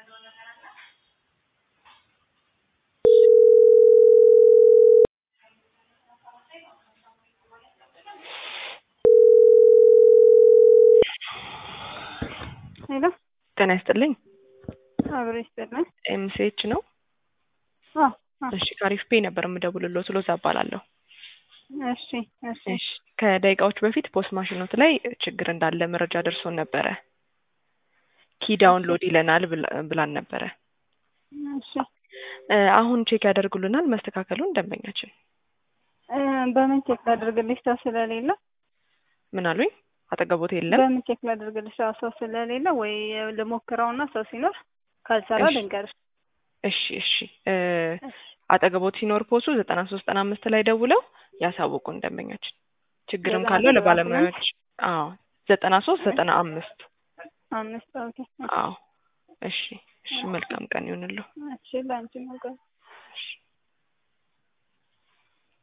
ሄሎ ጤና ይስጥልኝ። አብሮ ይስጥልን። ኤምሲኤች ነው? አዎ አዎ። እሺ ከአሪፍ ፔ ነበር የምደውልልዎት። ሎዛ እባላለሁ። እሺ እሺ እሺ ከደቂቃዎች በፊት ፖስት ማሽኖት ላይ ችግር እንዳለ መረጃ ደርሶን ነበረ። ኪ ዳውንሎድ ይለናል ብላ- ብላን ነበረ። እሺ እ አሁን ቼክ ያደርጉልናል መስተካከሉን ደንበኛችን። እ በምን ቼክ ላድርግልሽ? ሰው ስለሌለ ምን አሉኝ? አጠገቦት የለም። በምን ቼክ ላድርግልሽ? አዎ ሰው ስለሌለ ወይ ልሞክረውና ሰው ሲኖር ካልሰራ እሺ። ልንገርሽ። እሺ እሺ እ አጠገቦት ሲኖር ፖሱ ዘጠና ሶስት ዘጠና አምስት ላይ ደውለው ያሳውቁን ደንበኛችን። ችግርም ዘጠና ካለው ሶስት ለባለሙያዎች አዎ ዘጠና ሶስት ዘጠና አምስት አምስት ኦኬ። አዎ እሺ እሺ መልካም ቀን ይሁንልዎ። እሺ ለአንቺ ነው። ቆይ እሺ